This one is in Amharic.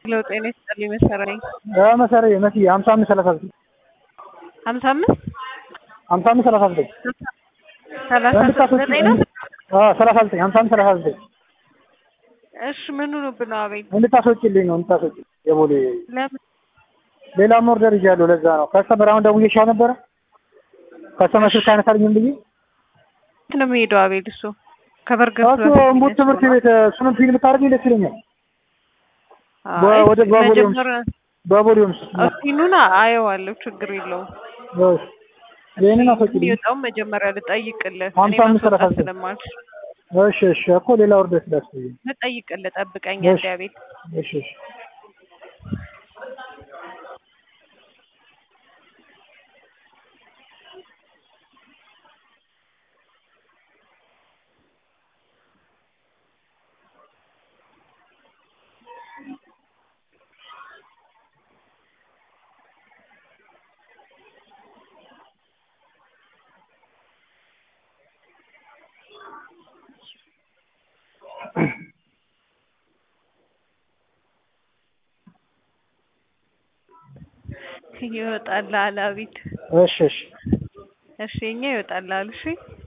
ለው ጤና ይስጥልኝ መሰረኝ መሰረ መሲ ሀምሳ አምስት ሰላሳ ዘጠኝ ሀምሳ አምስት ሀምሳ አምስት ሰላሳ ዘጠኝ ሰላሳ ዘጠኝ ነው። ሰላሳ ዘጠኝ ሀምሳ አምስት ሰላሳ ዘጠኝ እሺ ምን ሆኖብህ ነው? አቤል እንድታስወጪልኝ ነው እንድታስወጪ የቦሌ ለምን ሌላም ኦርደር ይዣለሁ። ለዛ ነው ከስተመር አሁን ደውዬሻ ነበረ ከስተመር ስልክ አነሳልኝም ብዬ የት ነው የሚሄደው? አቤል እሱ ከበርገር እሱ እምቡት ትምህርት ቤት እሱንም ፊልም ታደርጊ ደስ ይለኛል። ወደ ባቦሊዮምስ ባቦሊዮምስ ፊኑና አየዋለሁ፣ ችግር የለውም። ይህንን አስወጪልኝ። የሚወጣውን መጀመሪያ ልጠይቅልህ እኔ ሀምሳ አምስት ማስወጣት ሰላሳ ዘጠኝ ስለማልችል እሺ እሺ እኮ ሌላ ኦርደር ስላስብኝ ልጠይቅልህ፣ ጠብቀኝ እሺ። እንደ አቤል እሺ እሺ ይወጣልሃል። አቤት እሺ እሺ እሺ፣ እኛ ይወጣልሃል። እሺ